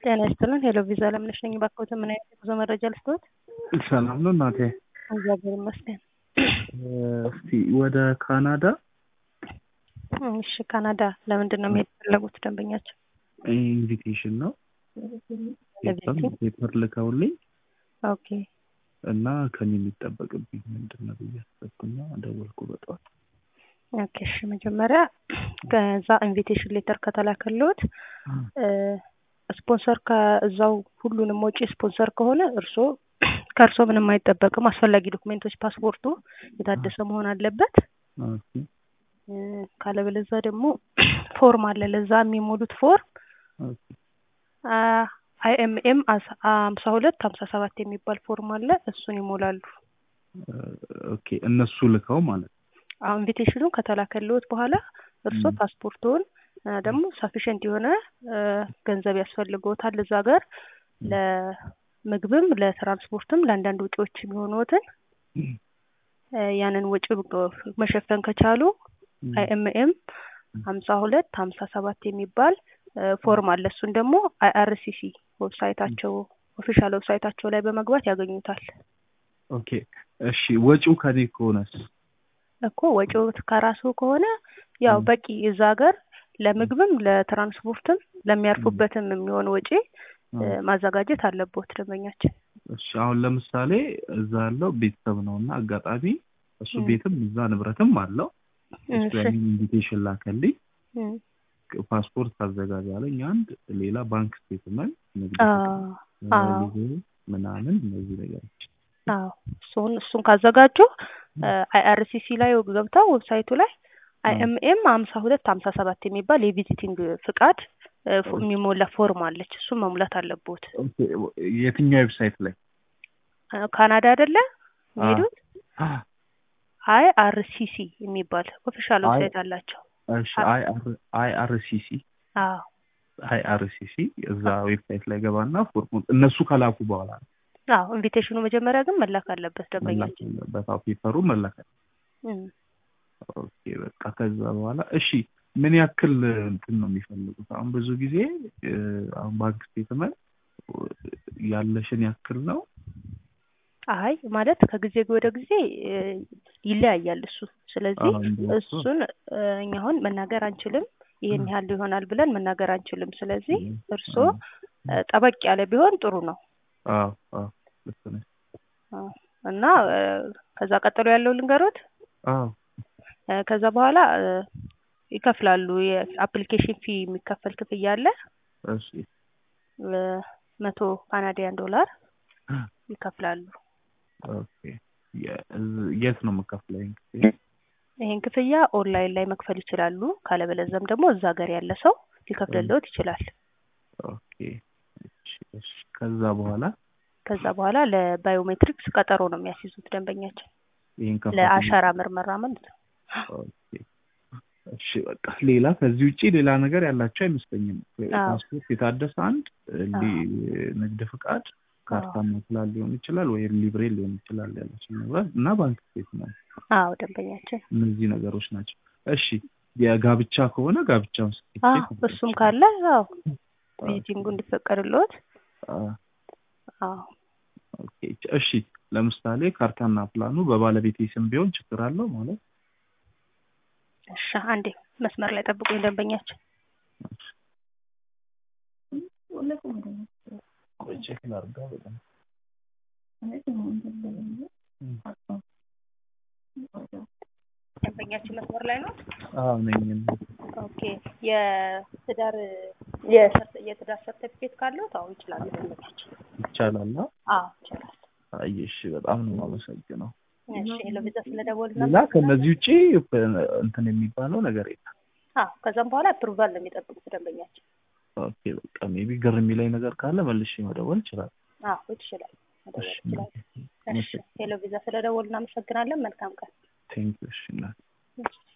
ጤና ይስጥልን። ሄሎ ቪዛ ለምነሽ ነኝ። ባክዎት ምን አይነት የጉዞ መረጃ ልስጥዎት? ሰላም ነው እናቴ። እግዚአብሔር ይመስገን። እስቲ ወደ ካናዳ እሺ፣ ካናዳ ለምንድን ነው መሄድ የፈለጉት ደንበኛቸው? ኢንቪቴሽን ነው ለቪዚቲንግ? ፔፐር ልከውልኝ ኦኬ እና ከኔ የሚጠበቅብኝ ምንድን ነው ብዬ አሰብኩና ደወልኩ በጠዋት። ኦኬ እሺ፣ መጀመሪያ ከዛ ኢንቪቴሽን ሌተር ከተላከልዎት ስፖንሰር ከእዛው ሁሉንም ወጪ ስፖንሰር ከሆነ እርስዎ ከእርስዎ ምንም አይጠበቅም። አስፈላጊ ዶክሜንቶች ፓስፖርቱ የታደሰ መሆን አለበት። ኦኬ ካለበለዛ ደግሞ ፎርም አለ። ለዛ የሚሞሉት ፎርም ኦኬ አይኤምኤም ሀምሳ ሁለት ሀምሳ ሰባት የሚባል ፎርም አለ። እሱን ይሞላሉ። ኦኬ እነሱ ልከው ማለት ነው። አሁን ኢንቪቴሽኑን ከተላከልዎት በኋላ እርስዎ ፓስፖርቱን ደግሞ ሳፊሽንት የሆነ ገንዘብ ያስፈልግዎታል እዛ ሀገር ለምግብም ለትራንስፖርትም ለአንዳንድ ወጪዎች የሚሆኑትን ያንን ወጪ መሸፈን ከቻሉ አይኤምኤም ሀምሳ ሁለት ሀምሳ ሰባት የሚባል ፎርም አለ። እሱን ደግሞ አይአርሲሲ ዌብሳይታቸው ኦፊሻል ዌብሳይታቸው ላይ በመግባት ያገኙታል። ኦኬ እሺ ወጪው ከኔ ከሆነስ? እኮ ወጪው ከራሱ ከሆነ ያው በቂ እዛ ሀገር ለምግብም ለትራንስፖርትም ለሚያርፉበትም የሚሆን ወጪ ማዘጋጀት አለቦት ደንበኛችን። እሺ አሁን ለምሳሌ እዛ ያለው ቤተሰብ ነው እና አጋጣሚ እሱ ቤትም እዛ ንብረትም አለው እሱ ያንን ኢንቪቴሽን ላከልኝ ፓስፖርት ታዘጋጅ አለኝ አንድ ሌላ ባንክ ስቴትመንት ንግድ ፍቃድ፣ ምናምን እነዚህ ነገሮች አዎ እሱን እሱን ካዘጋጁ አይአርሲሲ ላይ ገብተው ዌብሳይቱ ላይ አይኤምኤም ሀምሳ ሁለት ሀምሳ ሰባት የሚባል የቪዚቲንግ ፍቃድ የሚሞላ ፎርም አለች። እሱን መሙላት አለቦት። የትኛው ዌብሳይት ላይ? ካናዳ አይደለ የሚሄዱት? አይአርሲሲ የሚባል ኦፊሻል ዌብሳይት አላቸው። እሺ አይአርሲሲ አዎ አይአርሲሲ እዛ ዌብሳይት ላይ ገባና ፎርሙን እነሱ ከላኩ በኋላ ነው አዎ ኢንቪቴሽኑ መጀመሪያ ግን መላክ አለበት ደንበኛችን። በታው ፔፐሩ መላክ ኦኬ በቃ ከዛ በኋላ እሺ ምን ያክል እንትን ነው የሚፈልጉት? አሁን ብዙ ጊዜ አሁን ባንክ ስቴትመንት ያለሽን ያክል ነው። አይ ማለት ከጊዜ ወደ ጊዜ ይለያያል እሱ። ስለዚህ እሱን እኛ አሁን መናገር አንችልም። ይህን ያህል ይሆናል ብለን መናገር አንችልም። ስለዚህ እርስዎ ጠበቅ ያለ ቢሆን ጥሩ ነው። አዎ አዎ ልክ ነሽ። እና ከዛ ቀጥሎ ያለው ልንገሮት። አዎ ከዛ በኋላ ይከፍላሉ። የአፕሊኬሽን ፊ የሚከፈል ክፍያ አለ። እሺ መቶ ካናዲያን ዶላር ይከፍላሉ። ኦኬ የት ነው የምከፍለው ይሄን ክፍያ? ይሄን ክፍያ ኦንላይን ላይ መክፈል ይችላሉ። ካለበለዚያም ደግሞ እዛ ሀገር ያለ ሰው ሊከፍልልዎት ይችላል። ኦኬ እሺ ከዛ በኋላ ከዛ በኋላ ለባዮሜትሪክስ ቀጠሮ ነው የሚያስይዙት ደንበኛችን ይሄን ለአሻራ ምርመራ ማለት ነው። ኦኬ እሺ በቃ ሌላ ከዚህ ውጪ ሌላ ነገር ያላቸው አይመስለኝም። ፓስፖርት የታደሰ አንድ ንግድ ፍቃድ፣ ካርታና ፕላን ሊሆን ይችላል ወይም ሊብሬ ሊሆን ይችላል ያለችን ንብረት እና ባንክ ስቴትመንት። አዎ ደንበኛችን እነዚህ ነገሮች ናቸው። እሺ የጋብቻ ከሆነ ጋብቻውን ሰርቲፊኬት እሱም ካለ አዎ ቪዚቲንጉ እንዲፈቀድልዎት አዎ ኦኬ እሺ ለምሳሌ ካርታና ፕላኑ በባለቤቴ ስም ቢሆን ችግር አለው ማለት እሺ አንዴ መስመር ላይ ጠብቁኝ ደንበኛችን ቼክ ላድርጋ በጣም ደንበኛችን መስመር ላይ ነው አዎ ነኝ ኦኬ የትዳር የትዳር ሰርተፊኬት ካለው አዎ ይችላሉ ደንበኛችን ይቻላል አዎ ይችላል አይ እሺ በጣም ነው የማመሰግነው እሺ ለቪዛ ስለደወል ሌላ ከነዚህ ውጪ እንትን የሚባለው ነገር የለም አዎ ከዛም በኋላ አፕሩቫል ነው የሚጠብቁት ደንበኛችን ኦኬ በቃ ሜቢ ግር የሚለኝ ነገር ካለ መልሼ መደወል ይችላል አዎ ይችላል መደወል ይችላል እሺ ሄሎ ቪዛ ስለደወል እናመሰግናለን መልካም ቀን ቴንክ ዩ እሺ